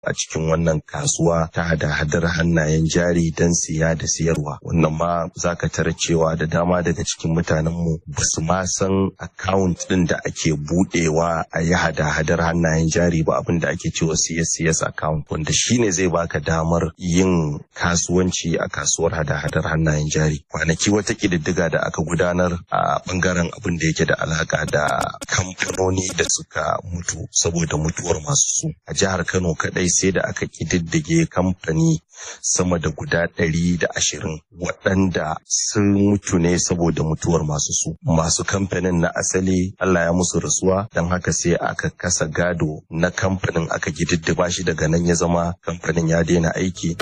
a cikin wannan kasuwa ta hada-hadar hannayen jari don siya da siyarwa wannan ma za ka tara cewa da dama daga cikin mutanenmu ba su ma san account ɗin da ake buɗewa a yi hada-hadar hannayen jari ba abin da ake cewa CS account wanda shine zai baka damar yin kasuwanci a kasuwar hada-hadar hannayen jari kwanaki wata ƙididdiga da aka gudanar a ɓangaren abin da yake da alaka da kamfanoni da suka mutu saboda mutuwar masu su a jihar Kano kaɗai sai da aka ƙididdige kamfani sama da guda ɗari da ashirin waɗanda sun mutu ne saboda mutuwar masu su masu kamfanin na asali Allah ya musu rasuwa don haka sai aka kasa gado na kamfanin aka gididdiba shi daga nan ya zama kamfanin ya daina aiki.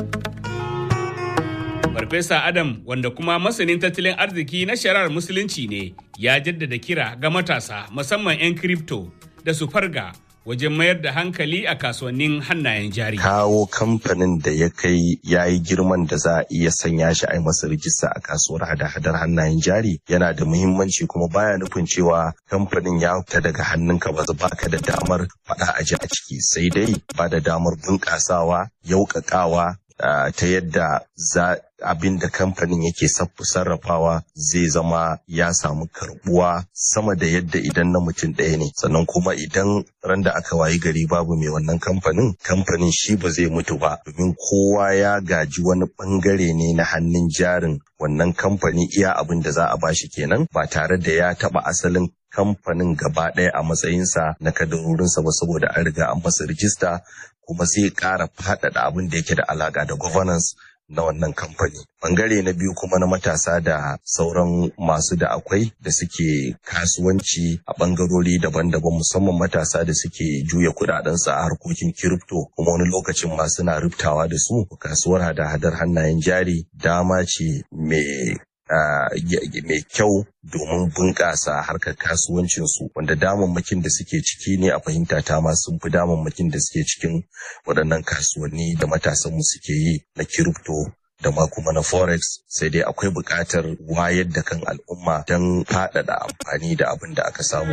Farfesa Adam wanda kuma masanin tattalin arziki na shari'ar musulunci ne ya jaddada kira ga matasa musamman 'yan kripto da su farga wajen mayar da hankali a kasuwannin hannayen jari. Kawo kamfanin da ya kai ya yi girman da za a iya sanya shi a yi masa rijista a kasuwar hada-hadar hannayen jari yana da muhimmanci kuma baya nufin cewa kamfanin ya fita daga hannunka ba ba ka da damar faɗa a ji a ciki sai dai ba da damar bunƙasawa yauƙaƙawa ta yadda za abin da kamfanin yake sarrafawa zai zama ya samu karbuwa sama da yadda idan na mutum ɗaya ne sannan kuma idan ran da aka wayi gari babu mai wannan kamfanin kamfanin shi ba zai mutu ba domin kowa ya gaji wani bangare ne na hannun jarin wannan kamfani iya abin da za a bashi kenan ba tare da ya taba asalin kamfanin gaba ɗaya a matsayinsa na kadarorinsa ba saboda an riga an masa rijista kuma sai ƙara faɗaɗa abin da yake da alaƙa da governance na wannan kamfani. Bangare na biyu kuma na matasa da sauran masu da akwai da suke kasuwanci a bangarori daban-daban musamman matasa da suke juya kudadensu a harkokin kiripto kuma wani lokacin ma suna rubtawa da su kasuwar hada-hadar hannayen jari dama ce mai mai kyau domin bunƙasa harkar kasuwancinsu wanda damammakin da suke ciki ne a fahimta ta ma sun fi damammakin da suke cikin waɗannan kasuwanni da matasanmu suke yi na kiripto da ma kuma na forex sai dai akwai buƙatar wayar da kan al'umma don faɗaɗa amfani da abin da aka samu.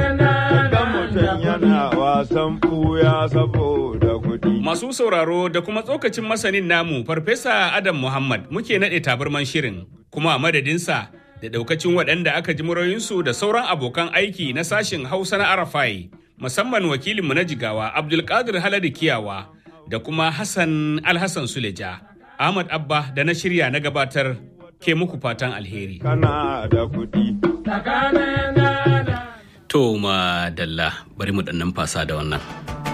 Masu sauraro da kuma tsokacin masanin namu Farfesa Adam Muhammad muke naɗe tabarman shirin kuma a madadinsa da ɗaukacin waɗanda aka ji murayinsu da sauran abokan aiki na sashin Hausa na Arafai musamman wakilinmu na jigawa Abdulkadir Haladu Kiyawa da kuma Hassan Alhassan Suleja. Ahmad Abba da na shirya na gabatar ke muku fatan alheri. Kana da kuɗi. To ma dalla bari mu ɗan fasa da wannan.